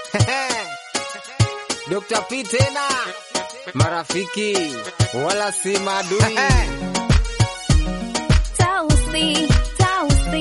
Dr. P tena marafiki wala si maadui. Tausi, Tausi,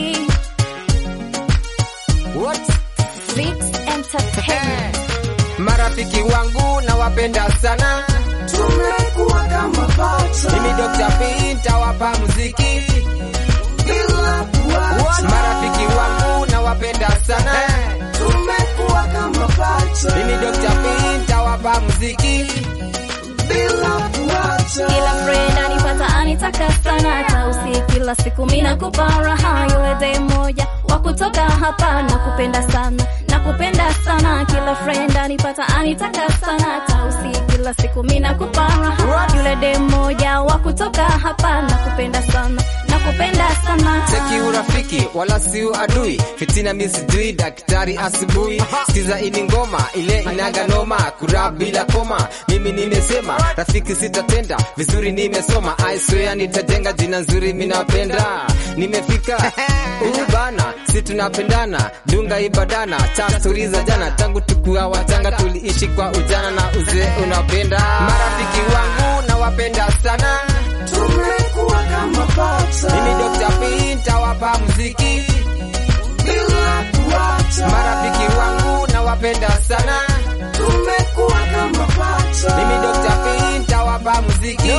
What? Vix Entertainment. Marafiki wangu nawapenda sana, tumekuwa kama pacha mimi Dr. P ntawapa muziki. bila kuacha, Marafiki wangu nawapenda sana, tumekuwa kama pacha mimi Dr. P ntawapa muziki. bila kuacha, Kila friend anipata anitaka sana Tausi, kila siku mina kupa raha Yule day moja wa kutoka hapa Nakupenda sana, nakupenda sana Kila friend anipata anitaka sana Tausi, kila siku mina kupa raha Yule day moja wa kutoka hapa Nakupenda sana, nakupenda sana Cheki urafiki wala si adui, fitina mi sijui, daktari asubuhi. Sikiza ini ngoma ile inaga noma, kura bila koma. Mimi nimesema rafiki sitatenda vizuri, nimesoma I swear nitajenga jina nzuri, minapenda nimefika huu bana, si tunapendana, dunga ibadana, ta stori za jana, tangu tukuwa wachanga tuliishi kwa ujana na uzee unapenda. Marafiki wangu nawapenda sana tumekuwa kama pacha mimi Dr. P ntawapa muziki. bila kuacha, Marafiki wangu nawapenda sana, tumekuwa kama pacha mimi Dr. P ntawapa muziki.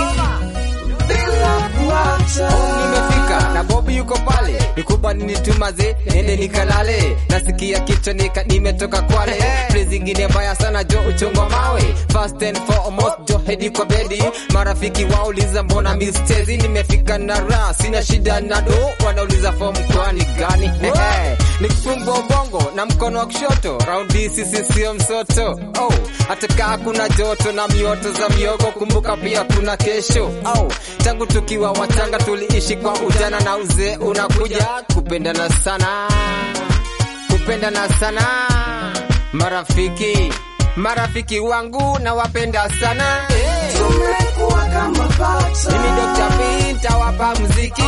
bila kuacha, Nimefika na Bobi yuko pale, nikuba nitumaze nende nikalale, nasikia kichwa nika nimetoka Kwale, place zingine mbaya sana jo uchongwa mawe, first and foremost jo hedi kwa bedi, marafiki wauliza mbona mistezi, nimefika na raha, sina shida na do, wanauliza form kwani gani? Nikifungwa bongo na mkono wa kushoto, raundi sisi sio msoto, oh, hata kaa kuna joto na mioto za miogo, kumbuka pia kuna kesho, oh, tangu tukiwa wachanga tuliishi kwa ujana na uzee unakuja kupendana sana, kupendana sana, marafiki marafiki wangu nawapenda sana tumekuwa kama pacha mimi Dr. P ntawapa muziki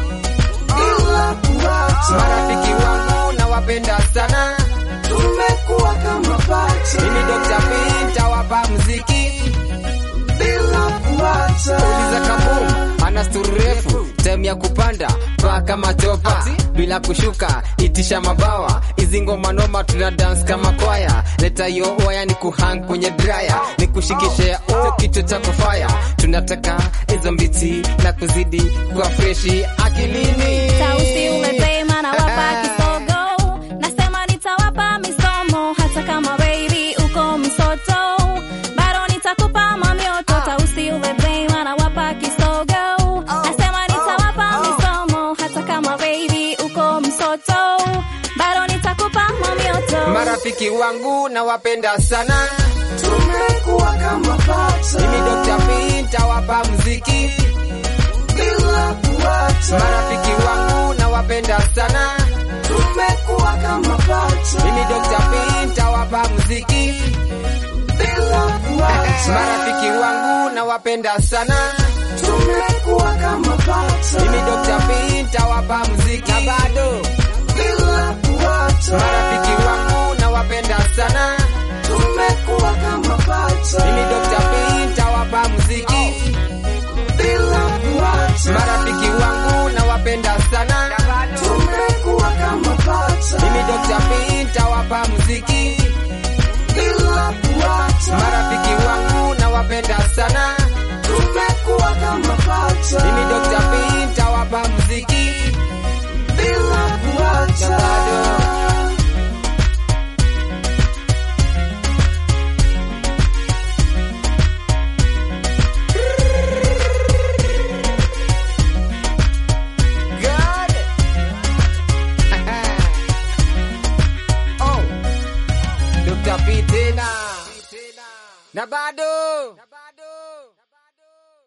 bila kuacha, marafiki wangu nawapenda sana tumekuwa kama pacha mimi Dr. P ntawapa muziki bila kuacha, uliza kabum ana stori refu time ya kupanda paa kama chopa bila kushuka itisha mabawa hizi ngoma noma tuna dance kama kwaya leta hiyo waya ni kuhang kwenye draya ni kushikishe oh, kichwa cha kufaya tunataka hizo mbiti na kuzidi kwa freshi akilini Tausi umesema nawapa kisogo, nasema nitawapa misomo, hata kama baby uko msoto, bado nitakupa mamioto. Tausi umesema nawapa kisogo, nasema nitawapa misomo, hata kama baby uko msoto, bado nitakupa mamioto. marafiki wangu nawapenda sana tumekuwa kama pacha mimi Dr. P ntawapa muziki bila kuacha, marafiki wangu nawapenda sana tumekuwa kama pacha mimi Dr. P ntawapa muziki bila kuacha, marafiki wangu nawapenda sana tumekuwa kama pacha mimi Dr. P ntawapa muziki na bado bila kuacha, marafiki wangu nawapenda sana tumekuwa kama pacha mimi Dr. P ntawapa muziki bila kuacha, marafiki wangu nawapenda sana tumekuwa kama pacha mimi Dr. P ntawapa muziki bila kuacha, marafiki wangu nawapenda sana tumekuwa kama pacha mimi Dr. P ntawapa muziki bila kuacha. na bado God. oh. Dr. P tena na bado